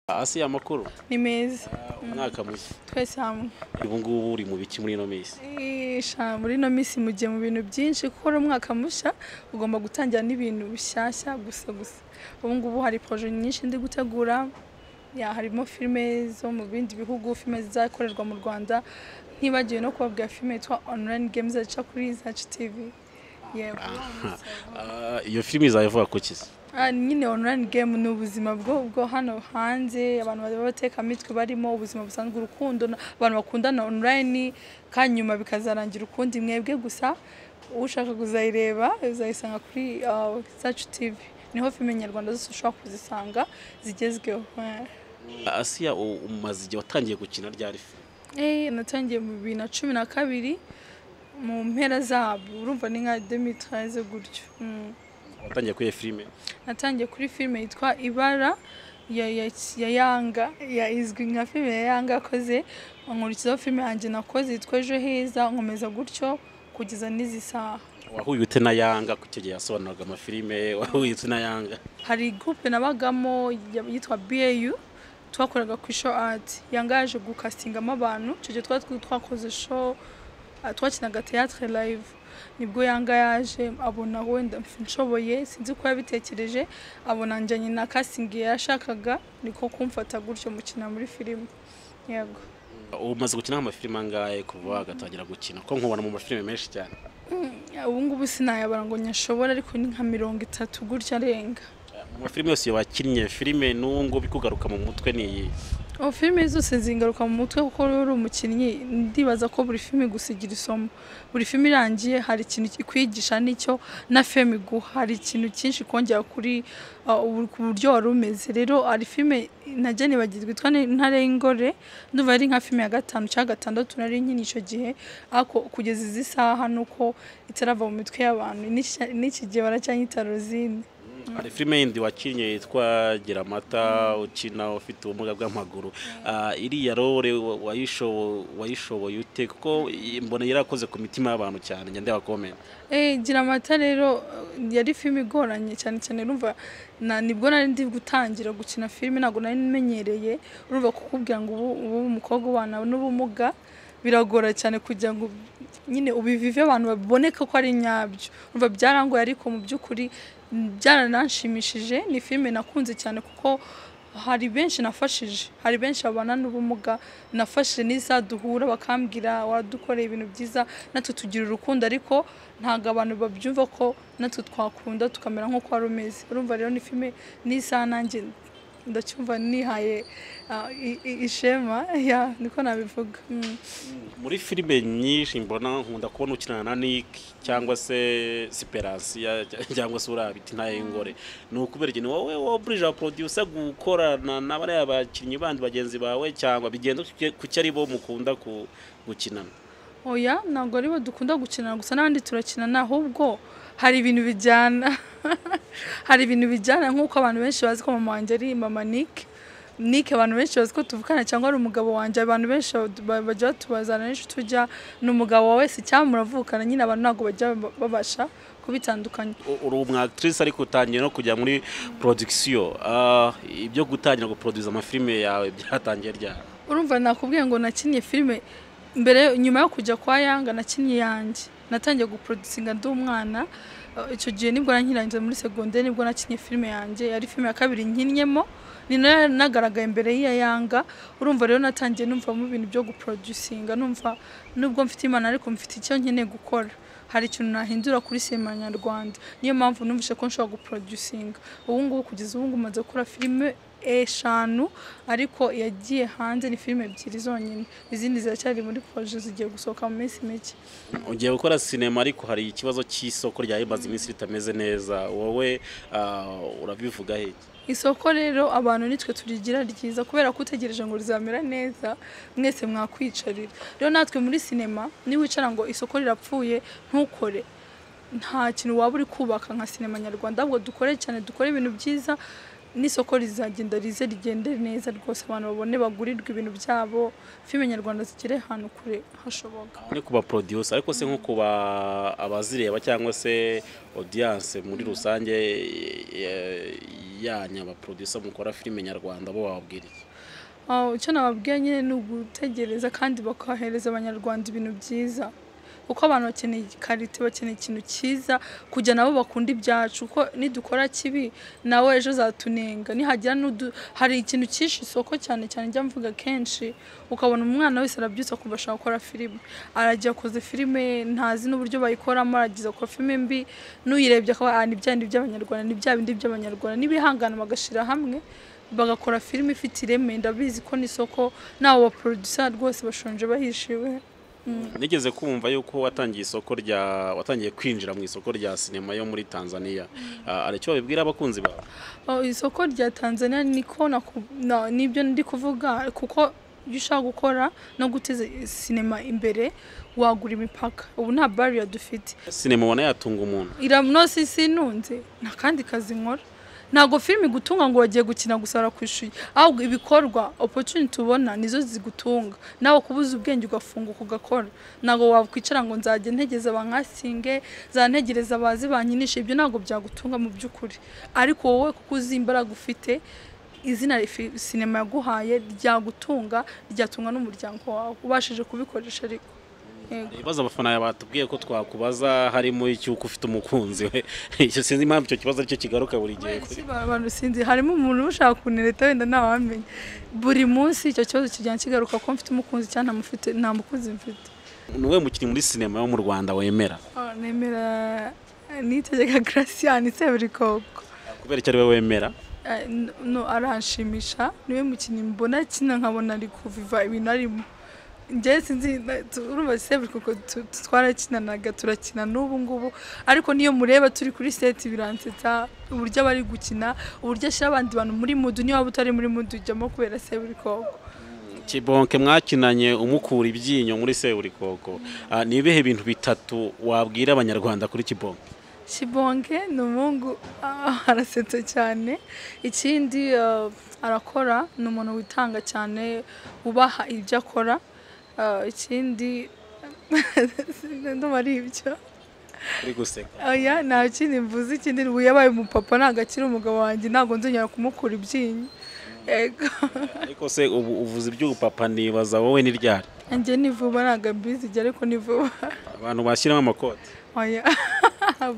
Asi amakuru ni meza umwaka mushya twese hamwe ubu ngubu uri mu biki muri ino minsi Isha, muri ino minsi mugiye mu bintu byinshi kuko ari umwaka mushya ugomba gutangira n'ibintu bishyashya gusa gusa ubu ngubu hari poroje nyinshi ndi gutegura ya harimo filime zo mu bindi bihugu filime zizakorerwa mu rwanda ntibagiwe no kubabwira filime yitwa online games zica kuri zacu tv yego Ah, iyo filimi izayivuga ku kizi Ah, nyine online game ni ubuzima bwo bwo hano hanze abantu baba batekamitwe barimo ubuzima busanzwe urukundo na- abantu bakundana online kandi nyuma bikazarangira ukundi mwebwe gusa ushaka kuzayireba uzayisanga kuri ah, Sacu TV niho filime nyarwanda zose ushobora kuzisanga zigezweho eh. asiya u- umaze igihe watangiye gukina ryari filime Eh, natangiye mu bibiri na cumi na kabiri mu mpera zabo urumva ni nka 2013 gutyo mm. watangiye kuri iyo filime natangiye kuri filime yitwa ibara ya, ya, ya yanga ya izwi nka filime ya yanga yakoze nkurikizaho filime yanjye nakoze yitwa ejo heza nkomeza gutyo kugeza n'izi saha wahuye ute na yanga ku icyo gihe yasobanuraga amafilime wahuye ute na yanga hari gurupe nabagamo ya- yitwa BAU twakoraga ku show art yanga yaje gukastingamo abantu icyo gihe twari tw- twakoze show ah, twakinaga theatre live nibwo yanga yaje abona wenda nshoboye sinzi ko yabitekereje abona njyanye na casting yashakaga niko kumfata gutyo mukina muri filime yego umaze gukina amafilime angahe kuva agatangira gukina ko nkubona mu mafilime menshi cyane ubu ngubu sinayabara ngo nyashobora ariko ni nka mirongo itatu gutya arenga Ah, mu mafilime yose wakinnye filime n'ubu ngubu ikugaruka mu mutwe ni iyi ubu filime zose zingaruka mu mutwe kuko rero uri umukinnyi ndibaza ko buri filime gusa igira isomo buri filime irangiye hari ikintu ikwigisha n'icyo na feme iguha hari ikintu cyinshi kongera kuri uh, ubu- ku buryo wari umeze rero hari filime najya nibagirwa yitwa Ni- intare y'ingore ndumva ari nka filime ya gatanu cyangwa gatandatu nari nkini icyo gihe ariko kugeza izi saha nuko itarava mu mitwe y'abantu n'iki- n'iki gihe baracyanyita rozine hari filime yindi wakinnye yitwa gira amata ukina ufite ubumuga bw'amaguru Ah, iriya role wa- wayishobo- wayishoboye ute kuko i- mbona yarakoze ku mitima y'abantu cyane njya ndeba komenti Eh, gira amata rero eh, yari filime igoranye cyane cyane urumva na nibwo nari ndi gutangira gukina filime ntabwo nari menyereye urumva kukubwira ngo ubu ubu umukobwa ubana n'ubumuga biragora cyane kugira ngo nyine ubivive abantu baboneke ko ari nyabyo urumva byarangoye ariko mu by'ukuri mm, byarananshimishije ni filime nakunze cyane kuko hari benshi nafashije hari benshi babana n'ubumuga nafashije n'izaduhura bakambwira waradukoreye ibintu byiza natwe tugira urukundo ariko ntabwo abantu babyumva ko natwe twakunda tukamera nk'uko wari umeze urumva rero ni filime n'isaha nanjye ndacyumva nihaye ah, i- i- ishema ya niko nabivuga Mm. muri filime nyinshi mbona nkunda kubona ukinana na nick cyangwa se siperansiya cyangwa se uriya bita ntayo y'ingore ni ukubera ikintu wowe waburije abaprodusa gukorana na bariya bakinnyi bandi bagenzi bawe cyangwa bigenda kuki ari bo mukunda ku- gukinana oya ntabwo aribo dukunda gukinana gusa n'abandi turakinana ahubwo hari ibintu bijyana hari ibintu bijyana nk'uko abantu benshi bazi ko mama wanjye ari mama Nick Nick abantu benshi bazi ko tuvukana cyangwa ari umugabo wanjye abantu benshi ba- bajya batubazana benshi tujya ni umugabo wa wese cyangwa muravukana nyine abantu ntabwo bajya ba- babasha kubitandukanya U- uri umwakitirisi ariko utangiye no kujya muri porodikisiyo Ah, ibyo gutangira guproduza amafilime yawe byatangiye ryari urumva nakubwiye ngo nakinnye filime mbere nyuma yo kujya kwa yanga nakinnye yanjye natangiye guproducinga ndi umwana Uh, icyo gihe nibwo nankirangiza muri segonderi nibwo nakinnye filime yanjye yari filime ya kabiri nkinnyemo ni nayo yanagaragaye imbere y'iya yanga urumva rero natangiye numvamo ibintu byo guproducinga numva nubwo mfite imana ariko mfite icyo nkeneye gukora hari ikintu nahindura kuri sinema nyarwanda niyo mpamvu numvise ko nshobora guproducinga ubu ngubu kugeza ubu ngubu maze gukora filime eshanu ariko yagiye hanze ni filime ebyiri zonyine izindi ziracyari muri poroje zigiye gusohoka mu minsi mike ugiye gukora sinema ariko hari ikibazo cy'isoko rya imaze iminsi ritameze neza wowe ah, urabivuga he isoko rero abantu nitwe turigira ryiza kubera ko utegereje ngo rizamera neza mwese mwakwicarira rero natwe muri sinema niwicara ngo isoko rirapfuye ntukore nta kintu waba uri kubaka nka sinema nyarwanda ahubwo dukore cyane dukore ibintu byiza n'isoko rizagenda rize rigende neza rwose abantu babone bagurirwe ibintu byabo filime nyarwanda zigere ahantu kure hashoboka ni ku baprodusa ariko se nko ku ba- abazireba cyangwa se odiyanse muri rusange eh, yanyu abaproducer mukora filime nyarwanda bo bababwiriye Ah, icyo nababwiye nyine ni ugutegereza kandi bakahereza abanyarwanda ibintu byiza kuko abantu bakeneye karite bakeneye ikintu cyiza kujya nabo bakunda ibyacu kuko nidukora kibi nawe ejo zatunenga nihagira n'udu hari ikintu cyishe isoko cyane cyane njya mvuga kenshi ukabona umwana wese arabyutse akumva ashaka gukora filime arajya akoze filime ye, ntazi n'uburyo bayikoramo aragize akora filime mbi n'uyirebye akaba "Ah, ni bya bindi by'abanyarwanda ni bya bindi by'abanyarwanda n'ibihangana bagashyira hamwe bagakora filime ifite ireme ndabizi ko n'isoko n'abo baproducer rwose bashonje bahishiwe nigeze kumva yuko watangiye isoko rya watangiye kwinjira mu isoko rya sinema yo muri tanzania Ah, hari icyo babibwira abakunzi bawe Oh, isoko rya tanzania niko naku- na- nibyo ndi kuvuga kuko iyo ushaka gukora no guteza sinema imbere wagura imipaka ubu nta bariya dufite sinema ubona yatunga umuntu iramunosi sinunze nta kandi kazi nkora ntabwo filime igutunga ngo wagiye gukina gusa warakwishyuye ahubwo ibikorwa opportunity ubona nizo zigutunga nawe kubuza ubwenge ugafunguka ugakora ntabwo wakwicara ngo nzajya ntegereza bankasinge zantegereza abazi banyinisha ibyo ntabwo byagutunga mu by'ukuri ariko wowe kuko uzi imbaraga ufite izina rifi- sinema yaguhaye ryagutunga ryatunga n'umuryango wawe ubashije kubikoresha ariko Yego. ibibazo abafana batubwiye ko twakubaza harimo icy'uko ufite umukunzi we icyo sinzi impamvu icyo kibazo aricyo kigaruka buri gihe kuri Iki abantu sinzi harimo umuntu ushaka kuntereta wenda ntawamenya buri munsi icyo kibazo kijyana kigaruka ko mfite umukunzi cyangwa ntamufite nta mukunzi mfite ni wowe mukinnyi muri sinema yo mu rwanda wemera Ah, nemera nitegeka garasiyani seburikoko kubera icyo ari we wemera Ah, n- no aranshimisha niwe mukinnyi mbona kina nkabona ari kuviva ibintu arimo njyewe sinzi na- tu- urumva seburikoko tu- tu- twarakinanaga turakina n'ubu ngubu ariko niyo mureba turi kuri seti biransetsa uburyo aba ari gukina uburyo ashyira abandi bantu muri mudu niyo waba utari muri mudu ujyamo kubera seburikoko kibonke mwakinanye umukura ibyinyo muri seburikoko Ah, ni ibihe bintu bitatu wabwira abanyarwanda kuri kibonke Shibonge ni umuhungu ah, arasetsa cyane ikindi ah, arakora ni umuntu witanga cyane ubaha ibyo akora Ah, ikindi ndumva ari ibyo uri guseka oya nta kindi mvuze ikindi ni ubu yabaye umupapa ntabwo akiri umugabo wanjye ntabwo nzongera kumukura ibyinyo yego ariko se ubu uvuze iby'ubupapa nibaza wowe ni ryari njye ni vuba ntabwo mbizi igihe ariko ni vuba abantu bashyiramo amakoti oya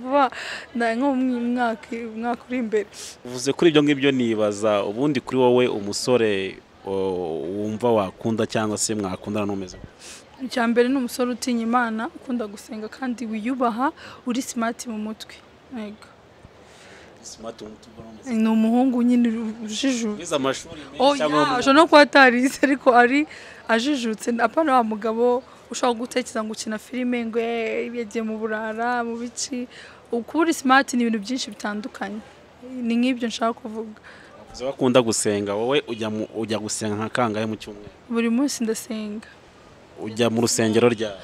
vuba na- nko mu mwaka umwaka uri imbere uvuze kuri ibyo ngibyo nibaza ubundi kuri wowe umusore o, wumva wakunda cyangwa se mwakundana n'umeze gute? icya mbere ni umusore utinya imana ukunda gusenga kandi wiyubaha uri simati mu mutwe Yego. smart umutima urumeze. ni umuhungu nyine uri- ujijutse wize amashuri menshi Oh, cyangwa yeah, mu- ashobora no kuba atarize ariko ari ajijutse apana wa mugabo ushobora gutekereza ngo ukina filime ngo "Eh, yagiye mu burara mu bici kuba uri simati ni ibintu byinshi bitandukanye ni nk'ibyo nshaka kuvuga uvuze ko akunda gusenga wowe ujya mu- ujya gusenga nka kangahe mu cyumweru buri munsi ndasenga ujya mu rusengero ryawe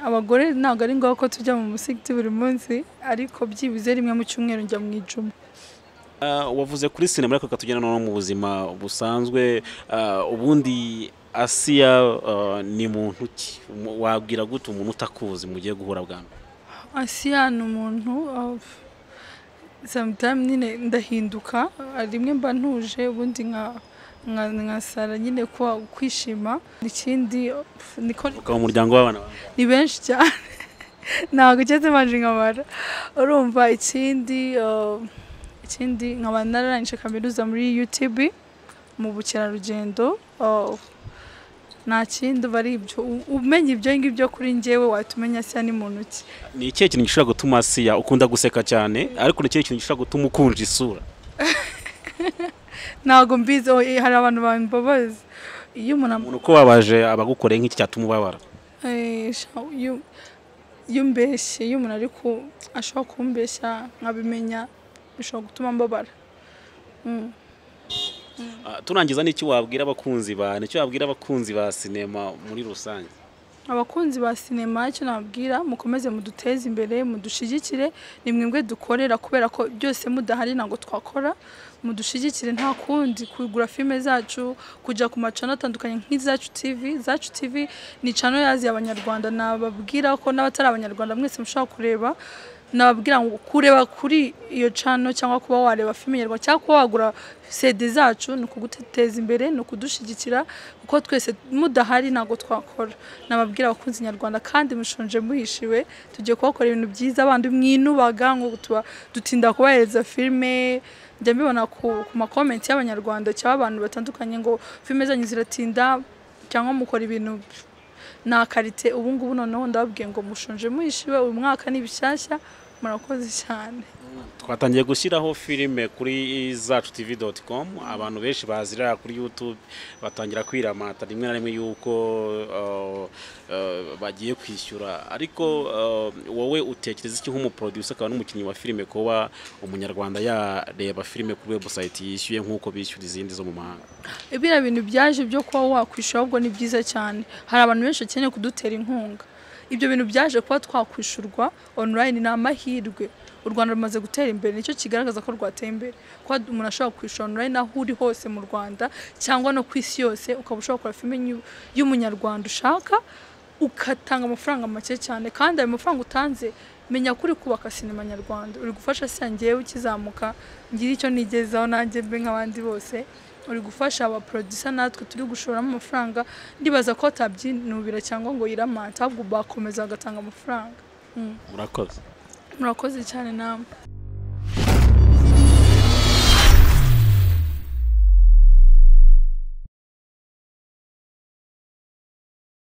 abagore ntabwo ari ngombwa ko tujya mu musigiti buri munsi ariko byibuze rimwe mu cyumweru njya mu ijuma Ah, wavuze kuri sinema ariko reka tugende no mu buzima busanzwe Ah, ubundi asiya ah, ni muntu ki Mu- wabwira gute umuntu utakuzi mugiye guhura bwa mbere asiya ni umuntu uh, sometime nyine ndahinduka rimwe mba ntuje ubundi nka nka nkasara nyine kuba kwishima ikindi uh, niko ukaba mu muryango w'abana bawe. ni benshi cyane ntabwo ugeze manje nkabara urumva ikindi uh, ikindi nkaba nararangije kaminuza muri UTB mu bukerarugendo uh, nta kindi uba ari ibyo U- umenya ibyo ngibyo kuri njyewe wahita umenya asiya ni muntu ki ni ikihe kintu gishobora gutuma asiya ukunda guseka cyane ariko ni ikihe kintu gishobora gutuma ukunja isura ntabwo mbizi oh, eh, hari abantu bambabaza iyo umuntu am- umuntu uko wabaje abagukoreye nk'iki cyatuma ubabara Eh, sha- iyo- iyo umbeshye iyo umuntu ariko ashobora kumbeshya nkabimenya bishobora gutuma mbabara Mm. Ah, turangiza n'icyo wabwira abakunzi ba nicyo wabwira abakunzi ba sinema muri rusange abakunzi ba sinema icyo nababwira mukomeze muduteze imbere mudushyigikire ni mwebwe dukorera kubera ko byose mudahari ntabwo twakora mudushyigikire nta kundi kugura filime zacu kujya ku macano atandukanye nk'izacu tivi zacu tivi ni cano yazi abanyarwanda nababwira ko n'abatari abanyarwanda mwese mushobora kureba nababwira ngo kureba kuri iyo cano cyangwa kuba wareba filime nyarwanda cyangwa kuba wagura sede zacu ni ukuduteza imbere ni ukudushyigikira kuko twese mudahari ntabwo twakora nababwira abakunzi nyarwanda kandi mushonje muhishiwe tugiye kubakora ibintu byiza abandi mwinubaga ngo tuba dutinda kubahereza filime njya mbibona ku ku makomenti y'abanyarwanda cyangwa abantu batandukanye ngo filime zanyu ziratinda cyangwa mukora ibintu nta karite ubu ngubu noneho ndababwiye ngo mushonje muhishiwe uyu mwaka ni bishyashya murakoze cyane twatangiye gushyiraho filime kuri zacu tivi doti komu abantu benshi bazira kuri yutube batangira kwiramata rimwe na rimwe yuko uh, uh, bagiye kwishyura ariko uh, wowe utekereza iki nk'umuproducer akaba n'umukinnyi wa filime kuba umunyarwanda yareba filime kuri webusayiti yishyuye nk'uko bishyura izindi zo mu mahanga biriya bintu byaje byo kuba wakwishyura ahubwo ni byiza cyane hari abantu benshi bakeneye kudutera inkunga ibyo bintu byaje kuba twakwishyurwa online ni amahirwe u rwanda rumaze gutera imbere nicyo kigaragaza ko rwateye imbere kuba umuntu ashobora kwishyura online aho uri hose mu rwanda cyangwa no ku isi yose ukaba ushobora gukora filime y'u- y'umunyarwanda ushaka ugatanga amafaranga make cyane kandi ayo mafaranga utanze menya ko uri kubaka sinema nyarwanda uri gufasha se njyewe ukizamuka ngira icyo nigezaho nanjye mbe nk'abandi bose uri gufasha abaporodisa natwe turi gushoramo amafaranga ndibaza ko batabyinubira cyangwa ngo yiramata ahubwo bakomeza bagatanga amafaranga murakoze murakoze cyane namwe